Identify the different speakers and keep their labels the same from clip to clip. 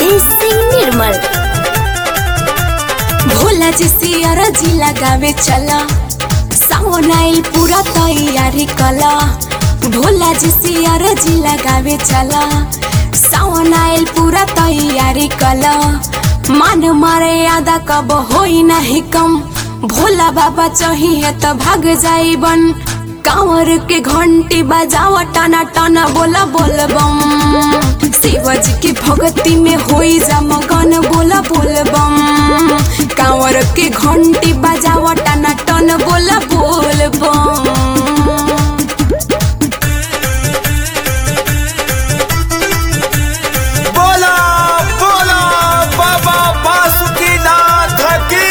Speaker 1: नितेश सिंह निर्मल भोला जी सियर जी लगावे चला सावन आइल पूरा तैयारी कला भोला जी सियर जी लगावे चला सावन आइल पूरा तैयारी कला मान मारे यादा कब होई नहीं कम भोला बाबा चाहिए तो भाग जाई बन कांवर के घंटी बजावा टना टना बोला बोल बम शिवजी की भक्ति में होई जा मगन बोला बोल बम कांवर के घंटी बजावा टना टन बोला बोल बम
Speaker 2: बोला बोला बाबा बासुकीनाथ की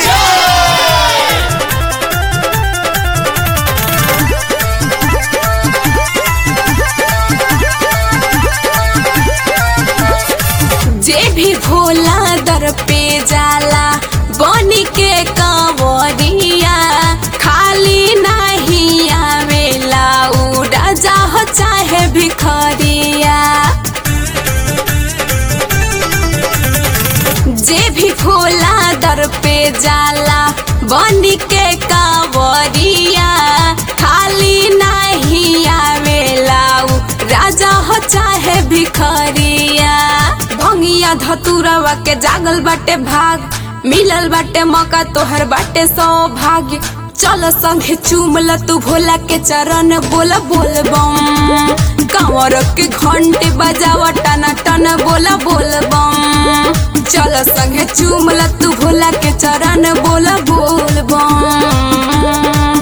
Speaker 1: जे भी भोला दर पे जाला बनी के कंवरिया खाली नहीं आवेला उड़ा जाह चाहे भिखरिया जे भी भोला दर पे जाला बनी के कांवरिया खाली नहीं आवेला उ राजा हो चाहे भिखरिया भंगिया धतुरवा के जागल बाटे भाग मिलल बाटे मौका तोहर बाटे सौभाग्य चल संगे चूमल तू भोला के चरण बोल बोल बम कांवर के घंटे बजावा टना टन बोला बोल बम चल संगे चूमल तू भोला के चरण बोल बोल बम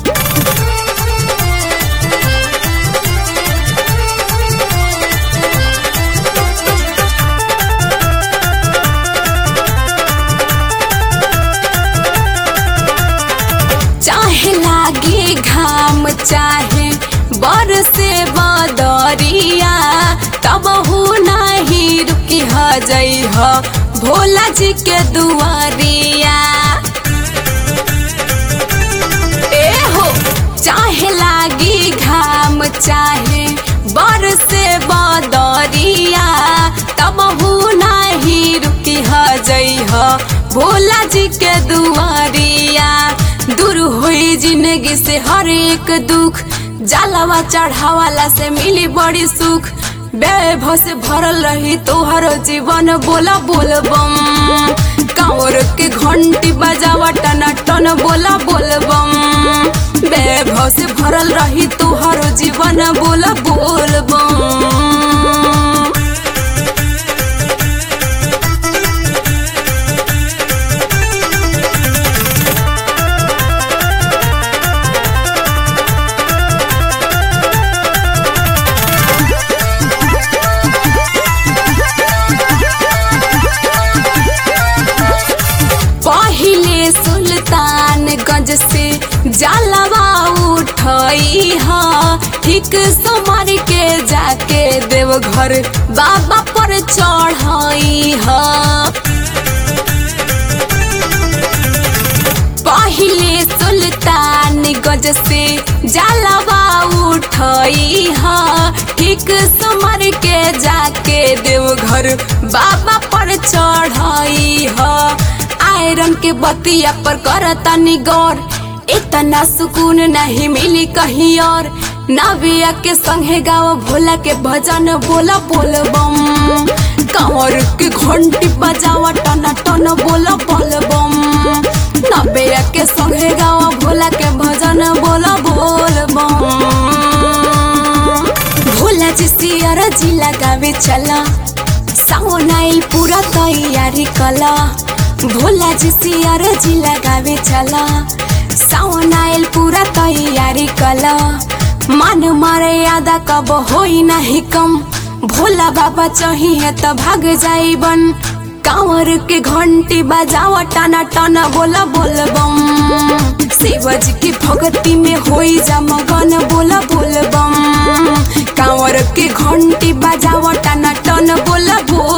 Speaker 1: चाहे लागे घाम चाहे बरसे बदरिया तब हो नहीं रुकी ह जई ह भोला जी के दुआरिया ए हो चाहे लागी घाम चाहे बरसे बदरिया तब हो नहीं रुकी ह जई ह भोला जी के दुआरिया दूर हुई जिंदगी से हर एक दुख जलावा चढ़ावाला से मिली बड़ी सुख वैभव से भरल रही तोहर जीवन बोला बोल बम कांवर के घंटी बजावा टना टन बोला बोल बम वैभव से भरल रही तोहर जीवन बोला बोल बम पहिले सुल्तानगंज से जलवा उठई ह ठीक समर के जाके देवघर बाबा पर चढ़ई ह पहिले सुल्तानगंज से जलवा उठई ह ठीक समर के जाके देवघर बाबा पर चढ़ई ह आयरन के बतिया पर करता निगौर इतना सुकून नहीं मिली कहीं और नविया के संगे गाओ भोला के भजन बोला बोल बम कंवर के घंटी बजावा टना टन बोला बोल बम नबिया के संगे गाओ भोला के भजन बोला बोल बम भोला जी सियर जी लगावे चला सावन आइल पूरा तैयारी कला भोला जी सियर जी लगावे चला सावन आइल पूरा तैयारी कला मान मारे यादा कब होई नहीं कम भोला बाबा चाहिए तो भाग जाई बन कांवर के घंटी बजावा टना टना बोला बोल बम शिवजी की भक्ति में होई जा मगन बोला बोल बम कांवर के घंटी बजावा टना टन बोला बोल